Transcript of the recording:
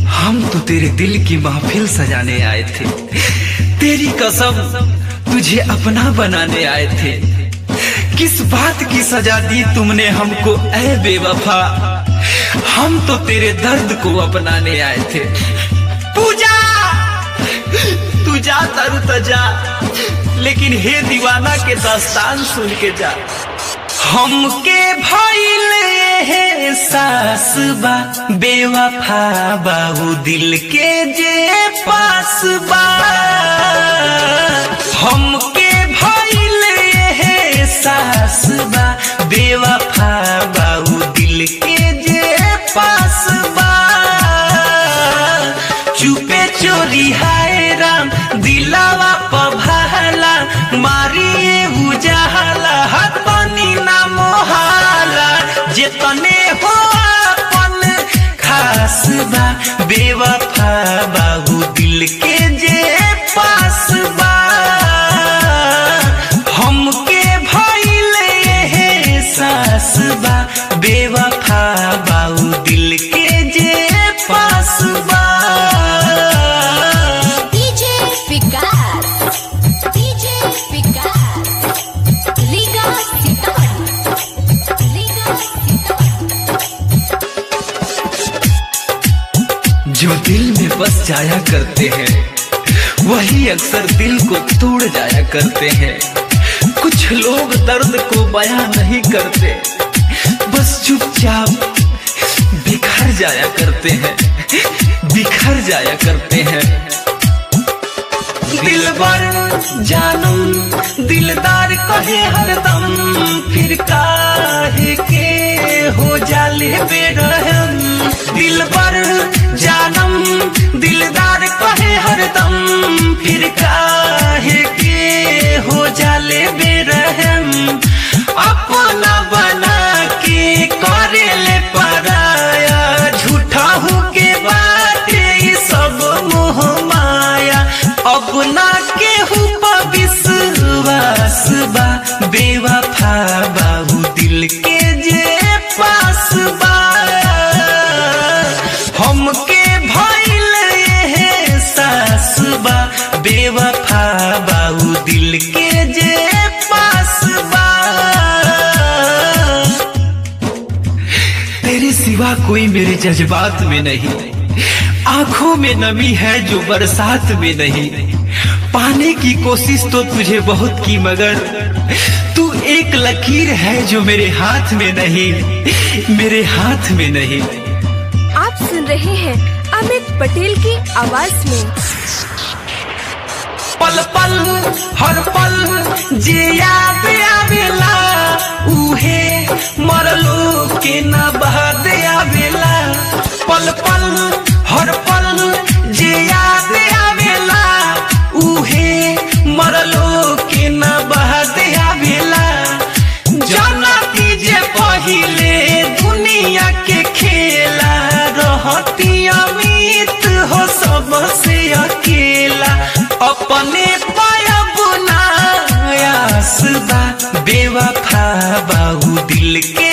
हम तो तेरे दिल की महफिल सजाने आए थे तेरी कसम तुझे अपना बनाने आए थे किस बात की सजा दी तुमने हमको ऐ बेवफा हम तो तेरे दर्द को अपनाने आए थे पूजा तू जा तरु तजा लेकिन हे दीवाना के दास्तान सुन के जा हमके भइल हे सास बा बेवफा बाबू दिल के जे पास बा हमके भइल हे सास बा बेवफा बाबू दिल के जे पास बा चुपे चोरी हाय राम दिलावा पभाला मारिए उजाला हाथ पानी ना मोहाला जेतने हो अपन खास बा बेवफा बाबू दिल के जे पास बा हमके भइल हे सास बा बेवफा बाबू दिल के जे पास बा DJ Vikas, DJ Vikas, Liga Sitaman, Liga Sitaman. जो दिल में बस जाया करते हैं वही अक्सर दिल को तोड़ जाया करते हैं कुछ लोग दर्द को बयां नहीं करते बस चुपचाप बिखर जाया करते हैं बिखर जाया करते हैं दिलबर जानम दिलदार कहे हरदम फिर काहे के हो जाले बेरहम दिलबर जानम दिलदार कहे हरदम फिर काहे के हो जाले बेरहम अपना बना के करेले पराया झूठा हूँ के बाटे ई सब मोह माया अपना केहू पर विश्वास बा बेवफा बाबू दिल के जे पास बा हमके भइल हे सास बा बेवफा बाबू दिल के जे पास बा तेरे सिवा कोई मेरे जज्बात में नहीं आंखों में नमी है जो बरसात में नहीं पाने की कोशिश तो तुझे बहुत की मगर तू एक लकीर है जो मेरे हाथ में नहीं मेरे हाथ में नहीं आप सुन रहे हैं अमित पटेल की आवाज में पल पल हर पल जे याद आवेला उहे मरलो के न बहद आवेला पल पल हर पल जे याद आवेला उहे मरलो के न बहद आवेला जाना जे पहिले दुनिया के खेला रहती अमित हो सबसे अकेला अपने पायब नायास बा बेवफा बाबू दिल के